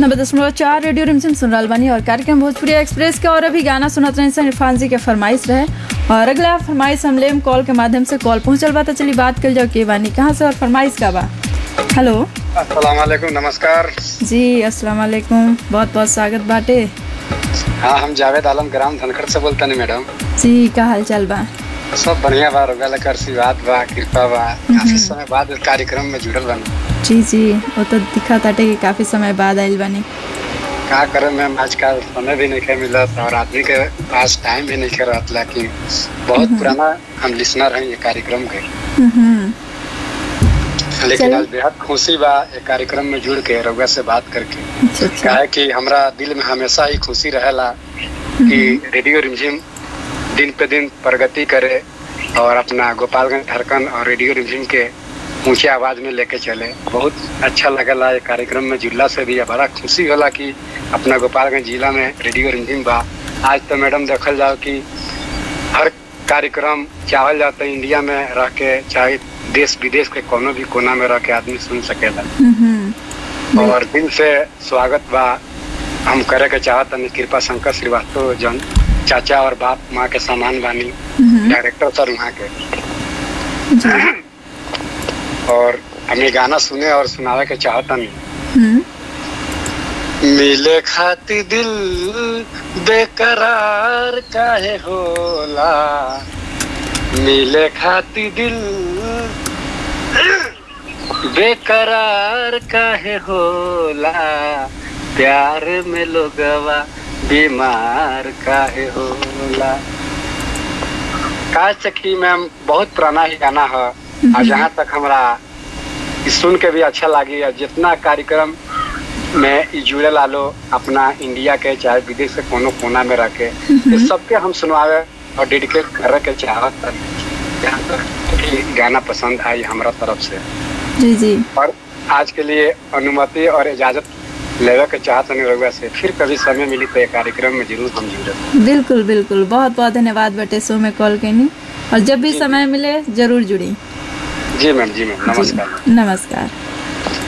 नब्बे दशमलव चार रेडियो रिमझिम सुन रहल बानी और कार्यक्रम भोजपुरी एक्सप्रेस के और अभी गाना सुनत रहे सन इरफान जी के फरमाइश रहे और अगला फरमाइश हम लेम कॉल के माध्यम से कॉल पहुंचल बा तो चली बात कर जाओ के बानी कहाँ से और फरमाइश का बा हेलो अस्सलाम वालेकुम नमस्कार जी अस्सलाम वालेकुम बहुत बहुत स्वागत बाटे हाँ हम जावेद आलम ग्राम धनखड़ से बोलते हैं मैडम जी का हाल चाल बा सब बढ़िया बा रोगा लकर आशीर्वाद बा कृपा बा काफी समय बाद इस कार्यक्रम में जुड़ल बानी जी जी वो तो दिखा ताटे कि काफी समय बाद आइल बानी का करे मैम आजकल समय भी नहीं के मिलत और आदमी के पास टाइम भी नहीं के रहत लेकिन बहुत पुराना हम लिसनर हैं ये कार्यक्रम के हम्म, लेकिन चलो। आज बेहद खुशी बा ये कार्यक्रम में जुड़ के रउआ से बात करके अच्छा अच्छा काहे कि हमरा दिल में हमेशा ही खुशी रहेला कि रेडियो रिमझिम दिन पे दिन प्रगति करे और अपना गोपालगंज धड़कन और रेडियो रिमझिम के ऊंचे आवाज में लेके चले बहुत अच्छा लगला ये कार्यक्रम में जुड़ला से भी बड़ा खुशी होला कि अपना गोपालगंज जिला में रेडियो रिमझिम बा आज तो मैडम देखल जाओ कि हर कार्यक्रम चाहल जाता है इंडिया में रह के चाहे देश विदेश के कोनो भी कोना में रह के आदमी सुन सकेला हम्म, और दिल से स्वागत बा हम करे के चाहत हनी कृपा शंकर श्रीवास्तव जन चाचा और बाप माँ के समान बानी हम्म, डायरेक्टर सर वहाँ के जी, और हमें गाना सुने और सुनावे के चाहत हनी हम्म, मिले खाती दिल बेकरार काहे होला मिले खाती दिल बेकरार काहे होला प्यार में लोगवा बीमार काहे होला का सखी मैम बहुत पुराना ही गाना है और जहाँ तक हमरा ई सुन के भी अच्छा लगी और जितना कार्यक्रम में ई जुड़े लालो अपना इंडिया के चाहे विदेश के कोनो कोना में रह के ये सबके हम सुनवावे और डेडिकेट करे के चाहत हनी। जहाँ तक कि गाना पसंद आई हमरा तरफ से जी जी और आज के लिए अनुमति और इजाजत लेवे के चाहत नहीं रहुआ से फिर कभी समय मिली तो ये कार्यक्रम में जरूर हम जुड़े बिल्कुल बिल्कुल बहुत बहुत धन्यवाद बटे शो में कॉल करनी और जब भी समय मिले जरूर जुड़ी जी मैम जी मैम नमस्कार नमस्कार